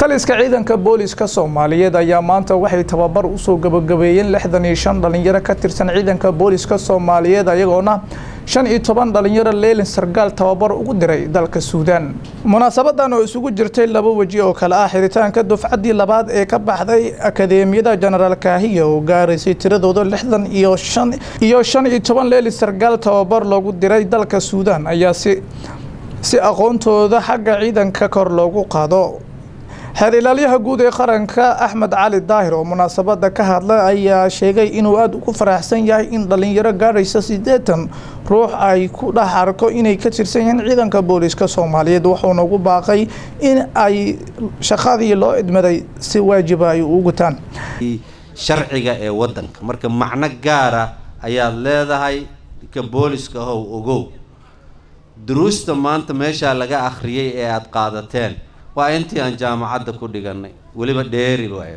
taliska ciidanka booliska soomaaliyeed ayaa maanta waxay tababar usoo gabagabeeyeen lixdan iyo shan dhalinyaro ka tirsan ciidanka booliska soomaaliyeed ayagoona shan iyo toban dhalinyaro leelin sargaal tababar ugu diray dalka suudaan munaasabadan oo isugu jirtay laba weji oo kale ah xiritaanka dufcaddii labaad ee ka baxday akadeemiyada jenaraal kaahiya oo gaaraysay tiradooda lixdan iyo shan iyo shan iyo toban leelin sargaal tababar loogu diray dalka suudaan ayaa si si aqoontooda xagga ciidanka kor loogu qaado xeer ilaalyaha guud ee qaranka axmed cali daahir oo munaasabada ka hadlay ayaa sheegay inuu aada ugu faraxsan yahay in dhalinyaro gaadhaysa siddeetan ruux ay ku dhex arko inay ka tirsan yihiin ciidanka booliska soomaaliyeed wuxuuna ugu baaqay in ay shaqadii loo idmaday si waajiba ay u gutaan sharciga ee wadanka marka macno gaara ayaad leedahay ka booliska how ogow duruusta maanta meeshaa laga akhriyay ee aada qaadateen waa intii aan jaamacadda ku dhiganay weliba dheeri waayo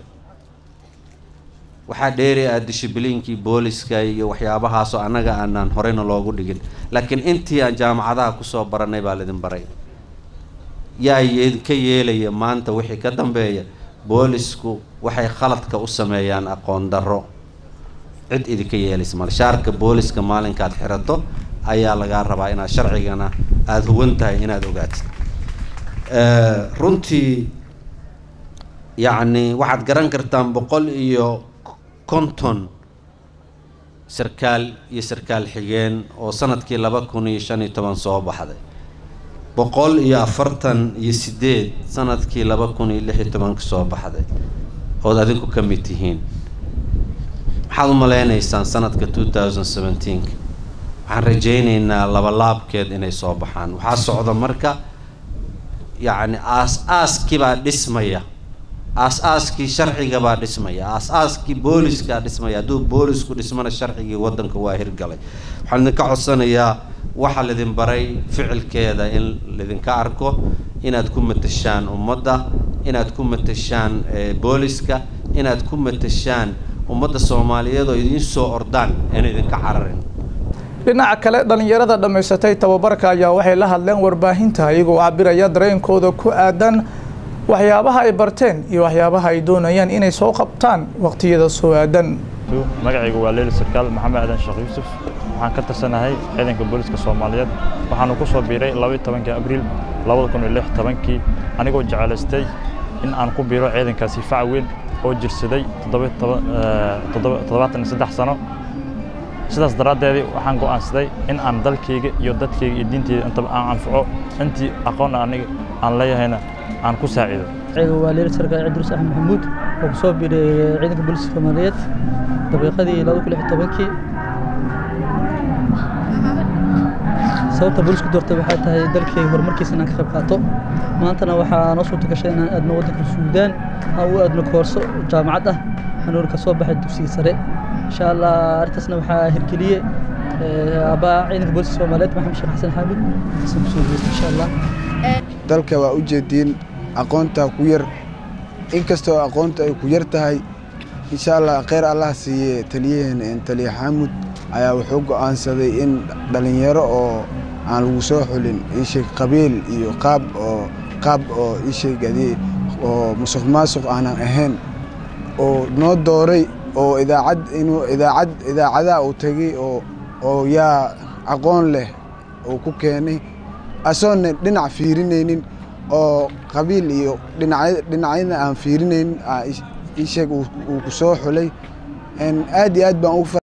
waxaa dheeri ah dishibliinkii booliska iyo waxyaabahaasoo annaga aanaan horeyna loogu dhigin laakiin intii aan jaamacadaha kusoo baranay baa laydin baray yaa ka yeelaya maanta wixii ka dambeeya boolisku waxay khaladka u sameeyaan aqoon darro cid idinka yeelaysa male shaarka booliska maalinkaad xirato ayaa lagaa rabaa inaad sharcigana aada huwan tahay inaad ogaatid runtii yacni waxaad garan kartaan boqol iyo konton sarkaal iyo sarkaal xigeen oo sanadkii laba kun iyo shan iyo toban soo baxday boqol iyo afartan iyo sideed sanadkii laba kun iyo lix iyo tobanka soo baxday ood adinku ka mid tihiin maxaad u maleynaysaan sanadka two thousand seventeenka waxaan rajaynaynaa labalaabkeed inay soo baxaan waxaa socda marka yacni aas-aaskii baa dhismaya aas-aaskii sharciga baa dhismaya aas-aaskii booliska dhismaya hadduu boolisku dhismana sharcigii waddanka waa hirgalay waxaan idinka codsanayaa waxaa laydin baray ficilkeeda in laydinka arko inaad ku matashaan ummadda inaad ku matashaan booliska inaad ku matashaan ummadda soomaaliyeed oo idiin soo ordaan in idinka cararin dhinaca kale dhalinyarada dhammaysatay tababarka ayaa waxay la hadleen warbaahinta iyagoo cabiraya dareenkooda ku aadan waxyaabaha ay barteen iyo waxyaabaha ay doonayaan inay soo qabtaan waqtiyada soo aadan magacaygu waa leeli sarkaal maxamed aadan sheekh yuusuf waxaan ka tarsanahay ciidanka booliska soomaaliyeed waxaanu ku soo biiray labaiy tobankii abriil labada kun iyo lix tobankii anigoo jecelaystay in aan ku biiro ciidankaasi fac weyn oo jirsaday toddobaatan iyo saddex sano sidaas daraaddeedii waxaan go'aansaday in aan dalkayga iyo dadkayga iyo diinteyda intaba aan anfaco intii aqoon aniga aan leeyahayna aan ku saaciido magaciga waa leeli sarkaal cidrus axmed maxamuud oo ku soo biiray ciidanka booliska soomaaliyeed daqiiqadii laba kun lix tobankii sababta boolisku doortay waxay tahay dalkayga horumarkiisa inaan ka qayb qaato maantana waxaa noo suurta gashay inaan aadno waddanka suudaan aan u aadno koorso jaamacad ah anuuna ka soo baxay dugsiga sare insha allah arrintaasna waxaa hirgeliyey aabaa ciidanka booliska soomaaliyeed maxamed sheekh xasan xaamid asan kusoo geysta insha allah dalka waa u jeediin aqoontaa ku yar inkastoo aqoonta ay ku yar tahay insha allah kheyr allah siiye taliyaheena taliya xaamud ayaa wuxuu go'aansaday in dhallinyaro oo aan lagu soo xulin iisheeg qabiil iyo qaab oo qaab oo iisheeg adii oo musuq maasuq aanan ahayn oo noo dooray oo idaacad inuu idaacad idaacadaha uu tegey oo oo yaa aqoon leh uu ku keenay asoonna dhinac fiirinaynin oo qabiil iyo dhinac dhinacyada aan fiirinaynin iisheeg uu ku soo xulay aad iyo aad baan ugu